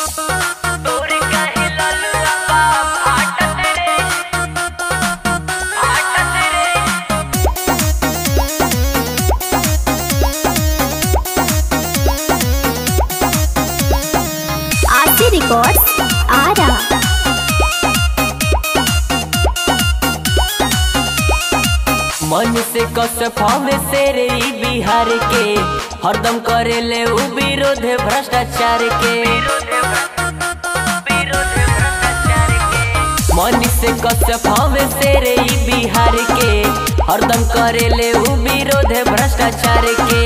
तोर काहे ललुआ बा फाटत रे फाटत रे आरती रिकॉर्ड्स आरा मन से कस फावे से रे ई बिहार के हरदम करे ले उ विरोध भ्रष्टाचार के मन से कस फावे से रे ई बिहार के हरदम करे ले उ विरोध भ्रष्टाचार के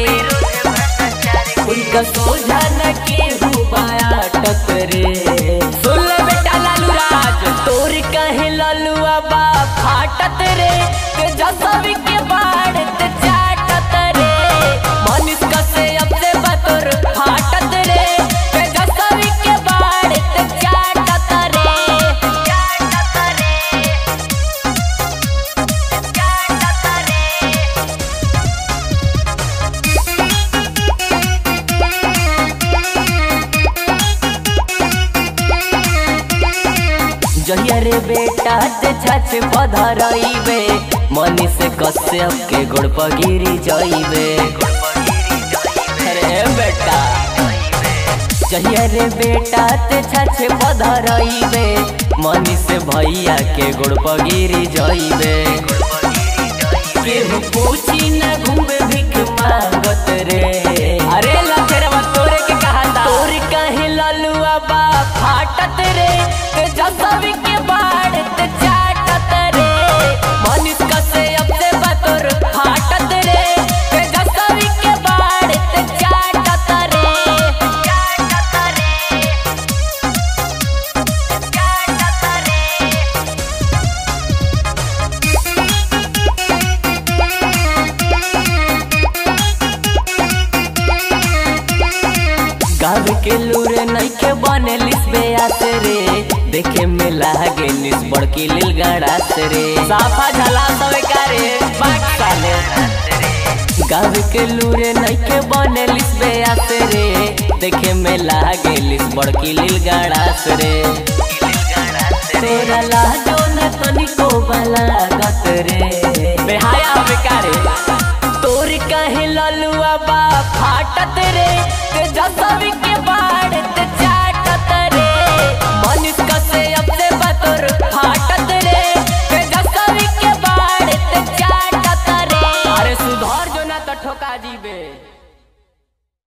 उनका सोझा न केहू बाटत रे सुन ले बेटा लालू राज तोर कहे ललुआ बा फाटत रे के जसवी के बाढ़ ते चाटत रे मनीष कसे अब से बतोर फाटत रे के जसवी के बाढ़ ते चाटत रे चाटत रे चाटत रे जहिया रे बेटा ते छाछ पधरइबे मनी से कश्यप के गोड़ पर गिरी जइबे अरे बेटा जहिया रे बेटा ते छाछ पधरइबे मनी से भैया के गोड़ पर गिरी जइबे केहू पूछी न घूमे भिख मांगत रे अरे लखेरवा तोरे के कहा था तोर कहे ललुआ बा फाटत रे ते जसवी के बाढ़ ते चाटत रे मनीष कसे अब से बतोर फाटत रे ते जसवी के बाढ़ ते चाटत रे चाटत रे चाटत रे गाँव के लूरे नइखे बने लिसबे आते रे देखे में लागे निस बड़की लील गड़ात रे साफा झला सब कारे बाक साले गाँव के लूरे नइखे बने लिसबे आते रे देखे में लागे लिस बड़की लील गड़ात रे तोरा लाजो न तनिको बलागत रे बेहाया बेकारे तोर कहे ललुआ बा फाटत रे ते जसवी के